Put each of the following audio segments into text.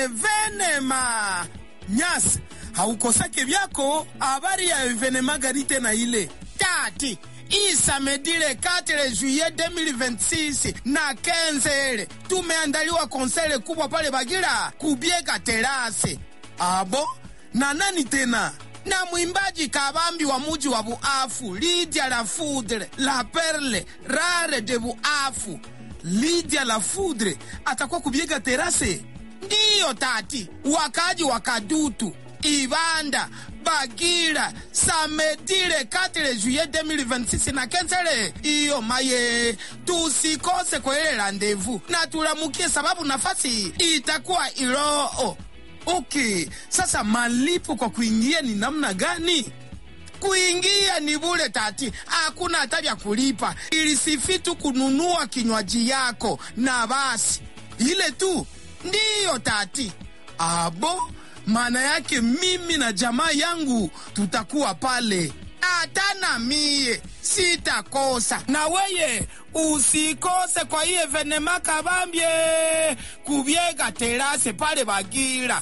evenema nyasi haukosake vyako habari ya evenema gari tena ile tati isamedile 4 juillet 2026 na kenzele tumeandaliwa konsele kubwa pale Bagira kubiega terase abo na nani tena na mwimbaji kabambi wa muji wa Buafu Lydia la Foudre la Perle rare de Buafu Lydia la Foudre atakuwa kubiega terase. Ndiyo tati, wakaji wa Kadutu Ibanda Bagira samedile 4 juillet 2026 na kenzele iyo maye, tusikose kwa ile randevu na tulamukie, sababu nafasi itakuwa Iloo. Okay, sasa malipo kwa kuingia ni namna gani? Kuingia ni bure tati, hakuna hata vya kulipa, ilisifi tu kununua kinywaji yako na basi, ile tu ndiyo tati. Abo, maana yake mimi na jamaa yangu tutakuwa pale, hata na mie sitakosa, na weye usikose kwa iye venema kabambye kubyega terase pale Bagira.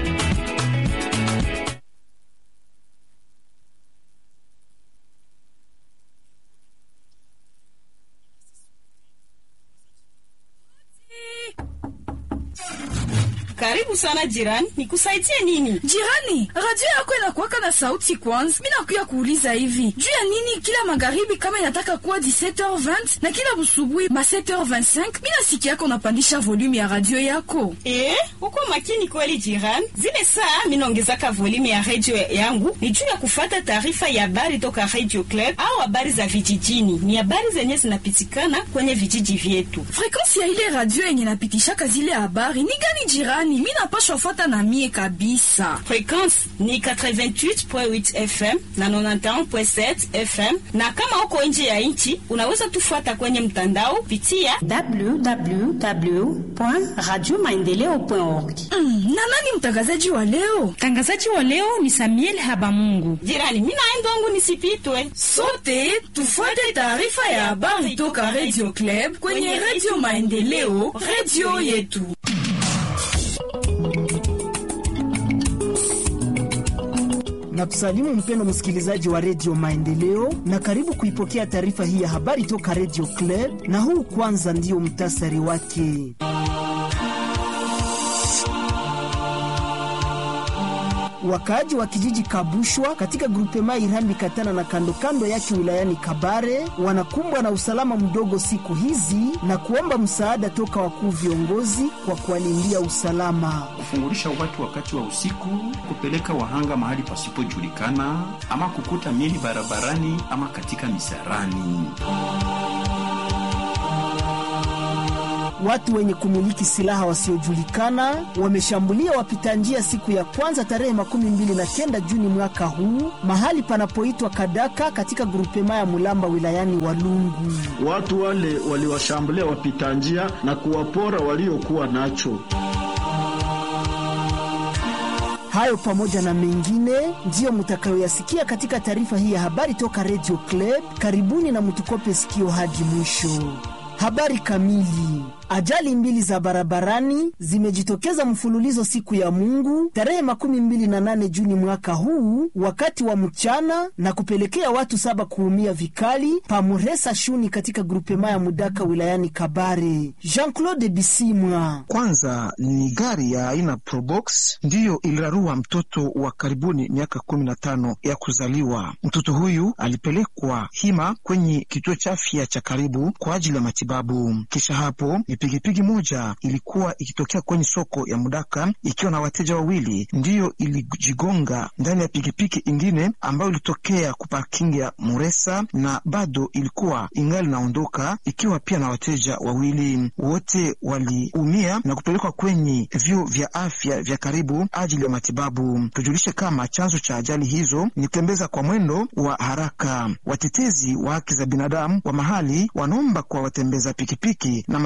Karibu sana jirani, nikusaidie nini? Jirani, radio yako inakuwaka na sauti kwanza. Mi nakuya kuuliza hivi juu ya nini kila magharibi kama inataka kuwa 17h20 na kila busubuhi ma 7h25 mi nasikia yako unapandisha volume ya radio yako. Eh, uko makini kweli jirani. Zile saa minaongezaka volume ya radio yangu ni juu ya kufata taarifa ya habari toka Radio Club au habari za vijijini. Ni habari zenye zinapitikana kwenye vijiji vyetu. Frekansi ya ile radio yenye napitishaka zile habari ni gani jirani? Mi napashwa fuata na mie kabisa. Frekwensi ni 88.8 FM na 91.7 FM, na kama uko nje ya nchi unaweza tufuata kwenye mtandao pitia www.radiomaendeleo.org. Mm, na nani mtangazaji wa leo? Mtangazaji wa leo ni Samuel Habamungu. jirani. Mimi naenda wangu nisipitwe. Sote tufuate taarifa ya habari toka Radio Club kwenye Radio Maendeleo, radio yetu. na kusalimu mpendo msikilizaji wa redio Maendeleo na karibu kuipokea taarifa hii ya habari toka redio Club, na huu kwanza ndiyo mtasari wake. Wakaaji wa kijiji Kabushwa katika grupema Irambi Katana na kando kando yake wilayani Kabare wanakumbwa na usalama mdogo siku hizi na kuomba msaada toka wakuu viongozi kwa kuwalindia usalama. kufungulisha watu wakati wa usiku, kupeleka wahanga mahali pasipojulikana, ama kukuta miili barabarani ama katika misarani. Watu wenye kumiliki silaha wasiojulikana wameshambulia wapita njia siku ya kwanza tarehe makumi mbili na kenda Juni mwaka huu mahali panapoitwa Kadaka katika grupema ya Mulamba wilayani Walungu. Watu wale waliwashambulia wapita njia na kuwapora waliokuwa nacho. Hayo pamoja na mengine ndiyo mutakayoyasikia katika taarifa hii ya habari toka Radio Club. Karibuni na mutukope sikio hadi mwisho. Habari kamili. Ajali mbili za barabarani zimejitokeza mfululizo siku ya Mungu tarehe makumi mbili na nane Juni mwaka huu wakati wa mchana na kupelekea watu saba kuumia vikali pamuresa shuni katika grupema ya Mudaka wilayani Kabare. Jean-Claude Bisimwa. Kwanza ni gari ya aina Probox ndiyo ilirarua mtoto wa karibuni miaka kumi na tano ya kuzaliwa. Mtoto huyu alipelekwa hima kwenye kituo cha afya cha karibu kwa ajili ya matibabu. Kisha hapo ni pikipiki moja ilikuwa ikitokea kwenye soko ya Mudaka ikiwa na wateja wawili, ndiyo ilijigonga ndani ya pikipiki ingine ambayo ilitokea kuparking ya Muresa na bado ilikuwa ingali naondoka ikiwa pia na wateja wawili. Wote waliumia na kupelekwa kwenye vyuo vya afya vya karibu ajili ya matibabu. Tujulishe kama chanzo cha ajali hizo ni kutembeza kwa mwendo wa haraka. Watetezi wa haki za binadamu wa mahali wanaomba kwa watembeza pikipiki na madereva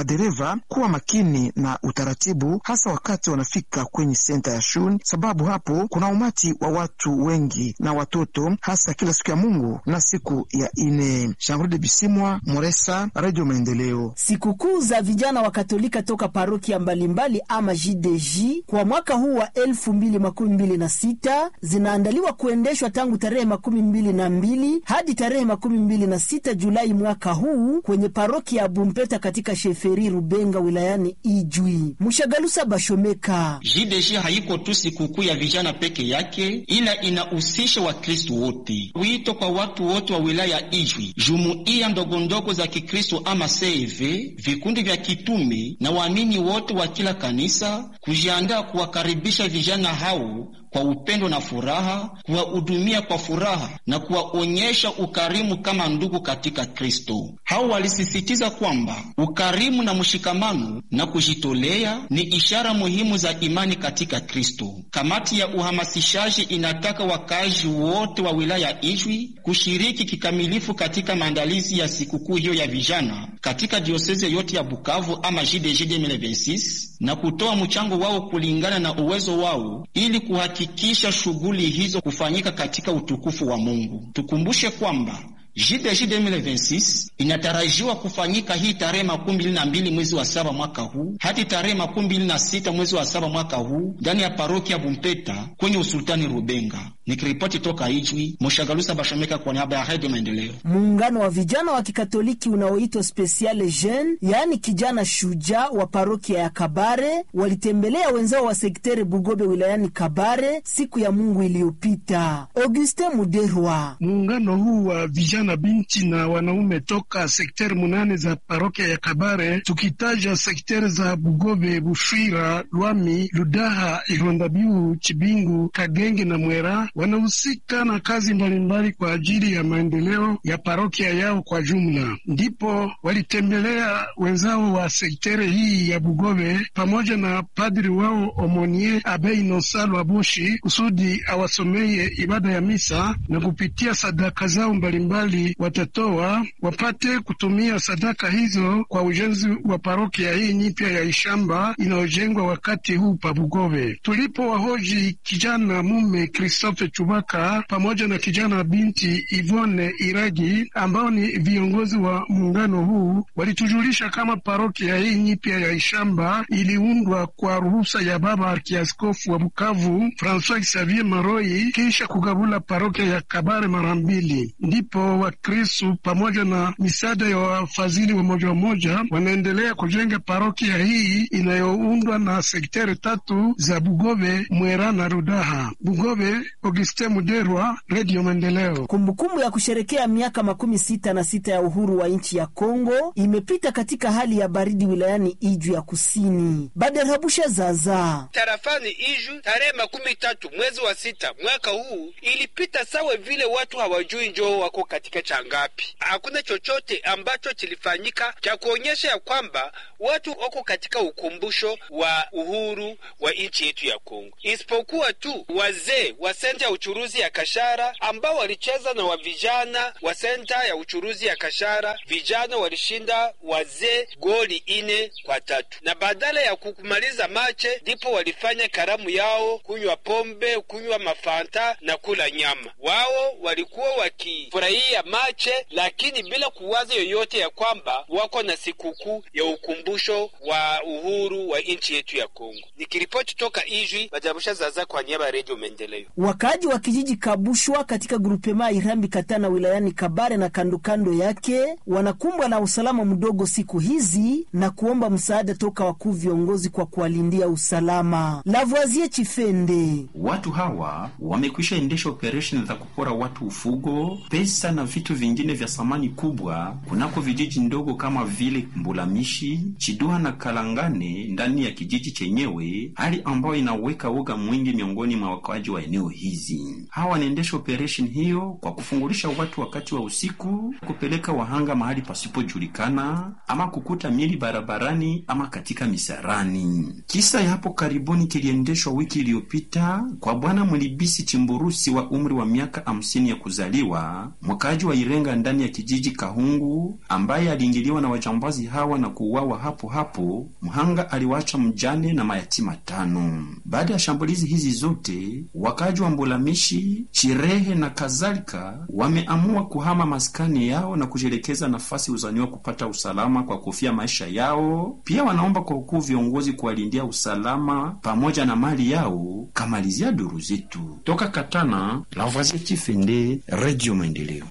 wanaomba kuwa makini na utaratibu, hasa wakati wanafika kwenye senta ya shule, sababu hapo kuna umati wa watu wengi na watoto, hasa kila siku ya Mungu na siku ya ine. Jean-Claude Bisimwa, Moresa, Radio Maendeleo. Sikukuu za vijana wa Katolika toka parokia mbalimbali ama JDJ kwa mwaka huu wa elfu mbili makumi mbili na sita zinaandaliwa kuendeshwa tangu tarehe makumi mbili na mbili hadi tarehe makumi mbili na sita Julai mwaka huu kwenye parokia ya Bumpeta katika sheferi Rubenga wilayani Ijwi. Mushagalusa Bashomeka. JDG haiko tu sikukuu ya vijana peke yake, ila inahusisha Wakristu wote. Wito kwa watu wote wa wilaya ya Ijwi, jumuiya ndogondogo za Kikristo ama CV, vikundi vya kitume na waamini wote wa kila kanisa kujiandaa kuwakaribisha vijana hao kwa upendo na furaha, kuwahudumia kwa furaha na kuwaonyesha ukarimu kama ndugu katika Kristo. Hao walisisitiza kwamba ukarimu na mshikamano na kujitolea ni ishara muhimu za imani katika Kristo. Kamati ya uhamasishaji inataka wakazi wote wa wilaya ya Ijwi kushiriki kikamilifu katika maandalizi ya sikukuu hiyo ya vijana katika dioseze yote ya Bukavu ama JDG 2026 na kutoa mchango wao kulingana na uwezo wao ili kuhakikisha shughuli hizo kufanyika katika utukufu wa Mungu. Tukumbushe kwamba JDG 2026 inatarajiwa kufanyika hii tarehe makumi mbili na mbili mwezi wa saba mwaka huu hadi tarehe makumi mbili na sita mwezi wa saba mwaka huu ndani ya parokia Bumpeta kwenye usultani Rubenga. Nikiripoti toka Ijwi, Moshagalusa Bashomeka kwa niaba ya Radio Maendeleo. Muungano wa vijana wa Kikatoliki unaoitwa Speciale Jeune, yaani kijana shujaa wa parokia ya Kabare walitembelea wenzao wa sektere Bugobe wilayani Kabare siku ya Mungu iliyopita. Augustin Muderwa. Muungano huu wa vijana binti na wanaume toka sekteri munane za parokia ya Kabare, tukitaja sekteri za Bugobe, Bushwira, Lwami, Ludaha, Irondabiu, Chibingu, Kagenge na Mwera wanahusika na kazi mbalimbali kwa ajili ya maendeleo ya parokia yao kwa jumla. Ndipo walitembelea wenzao wa sektere hii ya Bugobe pamoja na padri wao Omonie Abei Nosalo Aboshi kusudi awasomeye ibada ya misa na kupitia sadaka zao mbalimbali watatoa wapate kutumia sadaka hizo kwa ujenzi wa parokia hii nyipya ya Ishamba inayojengwa wakati huu pa Bugobe. Tulipo wahoji kijana mume Christophe Chubaka pamoja na kijana binti Ivone Iragi ambao ni viongozi wa muungano huu, walitujulisha kama parokia hii nyipya ya Ishamba iliundwa kwa ruhusa ya baba arkiaskofu wa Bukavu Francois Xavier Maroi kisha kugabula parokia ya Kabare mara mbili. Ndipo Wakristu pamoja na misaada ya wafadhili wa moja wa moja wanaendelea kujenga parokia hii inayoundwa na sekteri tatu za Bugobe, Mwera na Rudaha. Bugobe, Auguste Muderwa, Radio Maendeleo. Kumbukumbu ya kusherekea miaka makumi sita na sita ya uhuru wa nchi ya Kongo imepita katika hali ya baridi wilayani Iju ya kusini. Baderhabusha Zaza tarafani Iju tarehe makumi tatu mwezi wa sita mwaka huu ilipita sawa vile watu hawajui njoo wako katika changapi. Hakuna chochote ambacho kilifanyika cha kuonyesha ya kwamba watu wako katika ukumbusho wa uhuru wa nchi yetu ya Kongo, isipokuwa tu wazee wa senta ya uchuruzi ya Kashara ambao walicheza na wa vijana wa senta ya uchuruzi ya Kashara. Vijana walishinda wazee goli ine kwa tatu, na badala ya kumaliza mache ndipo walifanya karamu yao, kunywa pombe, kunywa mafanta na kula nyama. Wao walikuwa wakifurahia mache, lakini bila kuwaza yoyote ya kwamba wako na sikukuu ya ukumbusho wa uhuru wa nchi yetu ya Kongo. Nikiripoti toka Ijwi, Bajabusha Zaza kwa niaba ya Redio Maendeleo. Wakaaji wa kijiji Kabushwa katika grupema Irambi Katana wilayani Kabare na kandokando yake wanakumbwa na usalama mdogo siku hizi na kuomba msaada toka wakuu viongozi kwa kuwalindia usalama. Lavoisier Chifende: watu hawa wamekwisha endesha operesheni za kupora watu ufugo, pesa na vitu vingine vya thamani kubwa kunako vijiji ndogo kama vile Mbulamishi, Chiduha na Kalangane ndani ya kijiji chenyewe, hali ambayo inaweka woga mwingi miongoni mwa wakaaji wa eneo hizi. shambulizi. Hawa wanaendesha operation hiyo kwa kufungulisha watu wakati wa usiku, kupeleka wahanga mahali pasipojulikana, ama kukuta mili barabarani ama katika misarani. Kisa ya hapo karibuni kiliendeshwa wiki iliyopita kwa bwana Mlibisi Chimburusi wa umri wa miaka hamsini ya kuzaliwa, mwakaji wa Irenga ndani ya kijiji Kahungu, ambaye aliingiliwa na wajambazi hawa na kuuawa hapo hapo. Mhanga aliwacha mjane na mayatima tano. Baada ya shambulizi hizi zote, wakaji wa Mbulamishi, Chirehe na kadhalika wameamua kuhama maskani yao na kujielekeza nafasi uzaniwa kupata usalama kwa kufia maisha yao. Pia wanaomba kwa ukuu viongozi kuwalindia usalama pamoja na mali yao. Kamalizia duru zetu toka Katana, Lavoisier Chifende, Radio Maendeleo.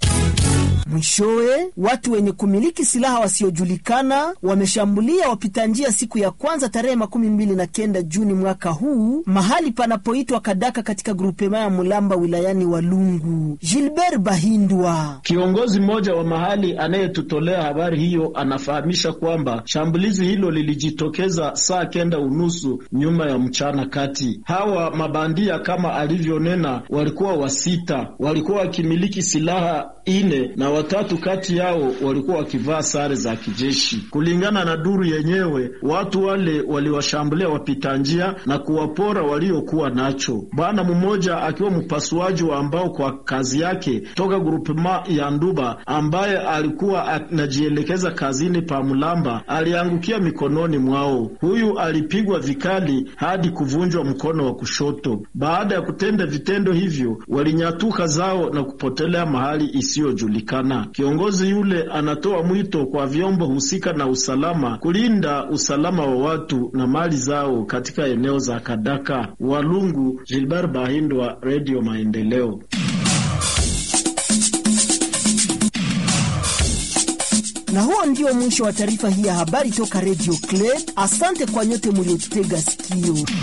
Mwishowe, watu wenye kumiliki silaha wasiojulikana wameshambulia wapita njia siku ya kwanza tarehe makumi mbili na kenda Juni mwaka huu mahali panapoitwa Kadaka katika grupema ya Mulamba wilayani Walungu. Gilbert Bahindwa, kiongozi mmoja wa mahali anayetutolea habari hiyo, anafahamisha kwamba shambulizi hilo lilijitokeza saa kenda unusu nyuma ya mchana kati. Hawa mabandia kama alivyonena, walikuwa wasita, walikuwa wakimiliki silaha ine na watatu kati yao walikuwa wakivaa sare za kijeshi. Kulingana na duru yenyewe, watu wale waliwashambulia wapita njia na kuwapora waliokuwa nacho. Bwana mmoja akiwa mpasuaji wa ambao kwa kazi yake toka grupema ya Nduba, ambaye alikuwa anajielekeza kazini pa Mulamba, aliangukia mikononi mwao. Huyu alipigwa vikali hadi kuvunjwa mkono wa kushoto. Baada ya kutenda vitendo hivyo, walinyatuka zao na kupotelea mahali isiyojulikana. Kiongozi yule anatoa mwito kwa vyombo husika na usalama kulinda usalama wa watu na mali zao katika eneo za Kadaka. Walungu, Gilbert Bahindwa, Radio Maendeleo. Na huo ndio mwisho wa taarifa hii ya habari toka Radio Club. Asante kwa nyote muliotutega sikio.